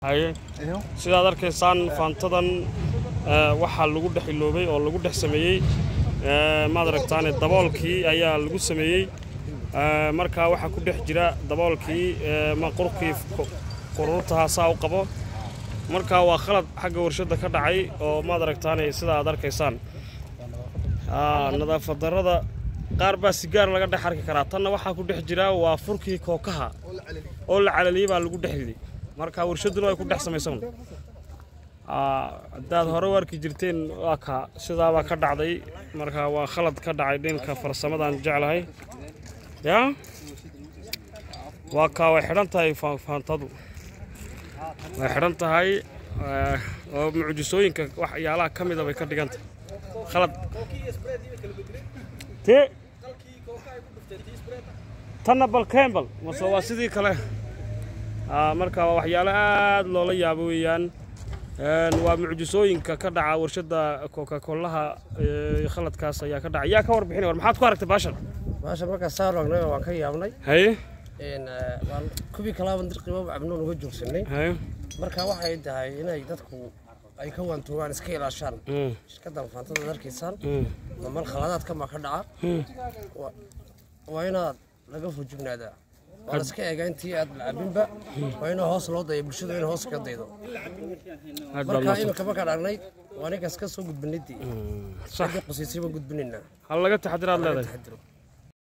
haye sidaad arkaysaan faantadan eh, waxaa lagu dhex iloobay oo lagu dhex sameeyey eh, maad aragtaane daboolkii ayaa lagu sameeyey Eh, markaa waxaa ku dhex jira daboolkii eh, ma qurkii ku- quruurtaha saa u qabo markaa waa khalad xagga warshadda ka dhacay oo maad aragtaane sida aad arkaysaan Ah, nadaafad darrada qaar baa sigaar laga dhex arki karaa tanna waxaa ku dhex jira waa furkii kookaha oo la calaliyey baa lagu dhex riday marka warshadduna way ku dhex samaysan Ah, haddaad hore u arki jirteen waa ka sidaabaa ka dhacday marka waa khalad ka dhacay dhinka farsamadaan jeclahay ya waa kaa way xidhan tahay fa- faantadu way xidhan tahay eh, oo mucjisooyinka waxyaalaha ka mida bay ka dhigan tahay khalad te tanna bal kembal mase waa sidii kale Ah, marka waa waxyaalo aad loola yaabo weeyaan Een, waa mucjisooyinka ka dhaca warshadda coca-colaha eh, khaladkaas ayaa ka dhaca yaa ka warbixinay war maxaad ku aragtay baashan maasha markaa saa raagnay waan ka yaabnay haye Een, eh, waan kubii kalaaban dirqiba cabnoon uga joogsanay haye marka waxay tahay inay dadku ay ka waantoogaan iska ilaashaan Mm, shirkaddan faantada ad arkaysaan mm, mamal khaladaadka ma ka dhaca mm. Wa- waa inaad laga fujugnaadaa waa la iska eegaa intii aad lacabinba waa inaa hoos loo daya bulshadu in hoos ka daydo aad baad marka mahadsan iminka markaan aragnay waa ninkaas ka soo gudbinadii sax cidii qusiisay baan gudbinaynaa hal laga taxadiraad leedahay taxadiro